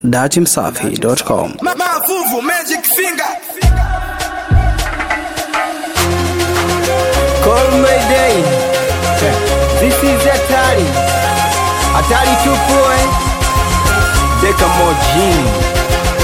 datimsafi.com. Mavuvu Magic Finger. Call Mayday. This is Atari. Atari 2 Deka Mojini.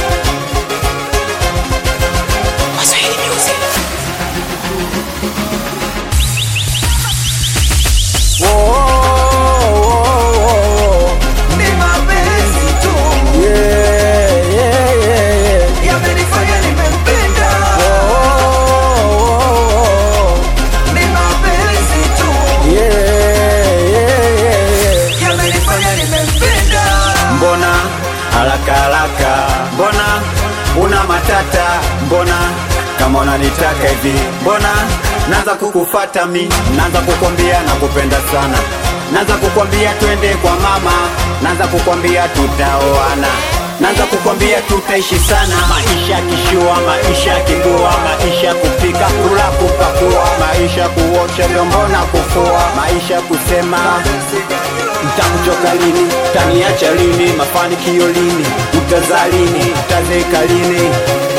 Whoa, whoa, whoa, Ni mapenzi tu whoa. Yeah, yeah, yeah, yeah. yamenifanya nimempenda. Whoa, whoa, whoa. Ni mapenzi tu Yeah, yeah, yeah, yeah. yamenifanya nimempenda. Mbona haraka haraka, mbona una matata, mbona kama unanitaka hivi, mbona naanza kukufata mi, naanza kukwambia nakupenda sana, naanza kukwambia twende kwa mama, naanza kukwambia tutaoana naanza kukwambia tutaishi sana, maisha kishua, maisha kigua, maisha kupika, kula, kupakua, maisha kuosha vyombo na kufua, maisha kusema Mtakuchoka lini? Taniacha lini? Mafanikio lini? Utazaa lini? Utazeka lini?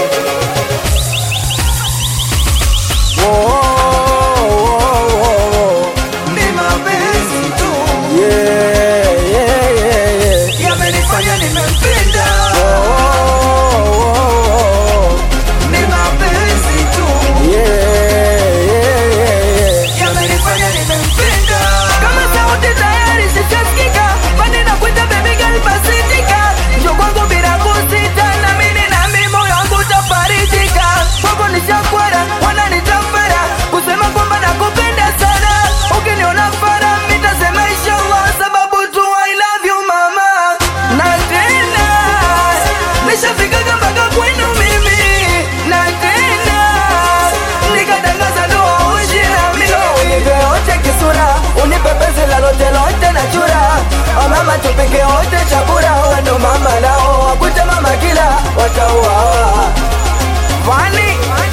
Oh, oh, oh, oh, Ni mapenzi tu oh. Yeah, yeah, yeah, yeah. yamenifanya nimempenda. Oh, oh, oh, oh. Ni mapenzi tu Yeah, yeah, yeah, yeah. yamenifanya nimempenda. Kama sauti tayari zishasikika, bado nakuita baby girl basitika. Njoo kwangu bila kusita, na mimi na mimi moyo wangu utafarijika. Kwako nishakwara, wananitafara kusema kwamba nakupenda sana. Ukiniona fara, nitasema inshallah, sababu tu I love you mama. Na tena nishafika mpaka kwenu mimi, na tena nikatangaza ndoa uishi na mimi. Unipe wote kisura, unipe penzi la lote lote na chura. O mama tupike wote chakula, wewe ndo mama nao wakute mama kila watauawa. Vani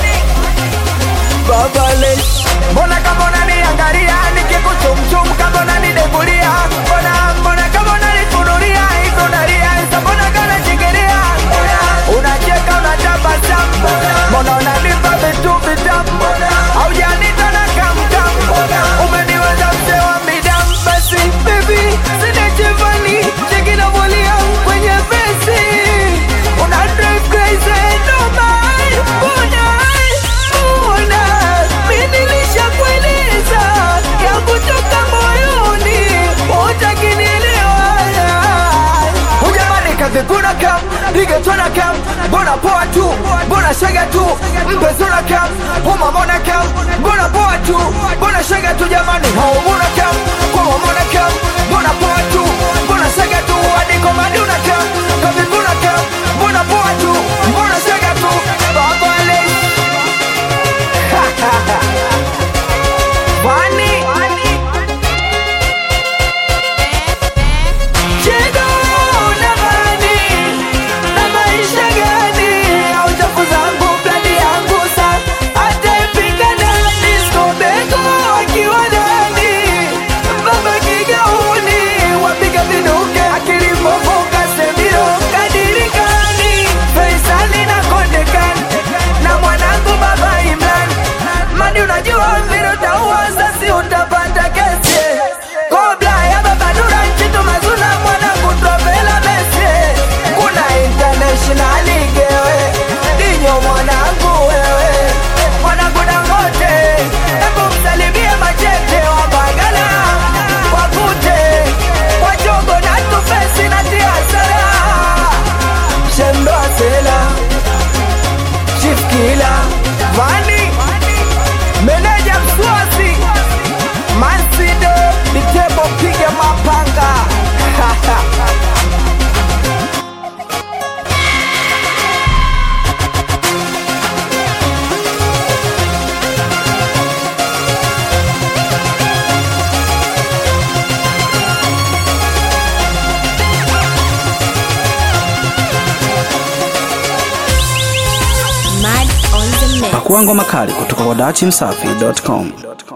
babale, mbona kama unaniangalia nikikuchumchum kama unanidegulia, mbona mbona kama unanifunulia iko nalia, isa mbona kana chingilia, unacheka unatabasamu, mbona unanipa vitu vitamu, haujanita na kamkam, umeniweza mzee wa midamu, basi baby sina chevani chekina volia kwenye vesi una drive crazy no mind mbona mbona mimi nilishakueleza ya kutoka moyoni utakinielewa Ujamani kaviguna kam Ligetona kam Mbona poa tu Mbona shaga tu Mpezuna kam Huma mona kam Mbona poa tu Mbona shaga tu jamani Haumuna kam Kwa mona kam Mbona poa tu Mbona shaga tu Adiko maduna kam Kaviguna kam Mbona poa tu Mbona shaga tu Baba le Wani Chego na gani na maisha gani au chafu zangu plani yangu sa ataipika ndani skobeko akiwa ndani baba kigauni wapiga viduke akilipovuka semiro kadirikani Faisali na Kondekani na mwanangu baba Imran mani unajua vile utaua sasi utapata kesi Kobla ya baba Nura Chitu Mazuna mwanangu Tropela Messi Kuna international gewe Dinyo mwanangu wewe Mwanangu Dangote Hebu msalimie machete wa Mbagala Wakute Wachogo na tufesi na tiasara Shendo Asela Chief Killer Vani Meneja Mswasi Mansido Mitebo piga mapanga Pakua ngoma kali kutoka kwa datimsafi.com.